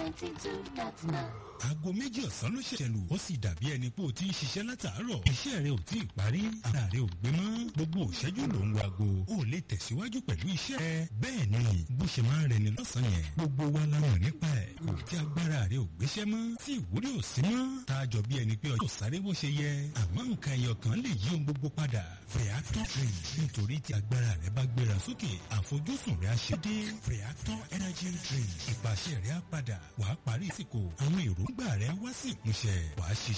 ninety two dot nine. aago méjì ọ̀sán ló ṣẹ̀ṣẹ̀ lù ó sì dàbí ẹni pé o ti ń ṣiṣẹ́ látàárọ̀ iṣẹ́ rẹ ò tí ì parí ara rẹ ò gbé mọ́ gbogbo òṣẹ́jú ló ń wago o ò lè tẹ̀síwájú pẹ̀lú iṣẹ́ rẹ bẹ́ẹ̀ ni bó ṣe máa ń rẹni lọ́sàn-án yẹn gbogbo wa la mọ̀ nípa ẹ̀ kò tí agbára rẹ ò gbéṣẹ́ mọ́ tí ìwúrí ò sí mọ́ tá a jọ bí ẹni pé ọjọ́ sáré bó ṣe yẹ àmọ́ nǹkan ẹyọ kan lè yí ohun gbogbo padà Feactor drink nítorí tí agbára rẹ bá gbéra sókè àfojúsùn rẹ á ṣe dé Feactor energy drink ìpàṣẹ rẹ á padà wàá parí ìsìnkú àwọn èròǹgbà rẹ wá sí ìmúṣẹ wàá ṣiṣẹ́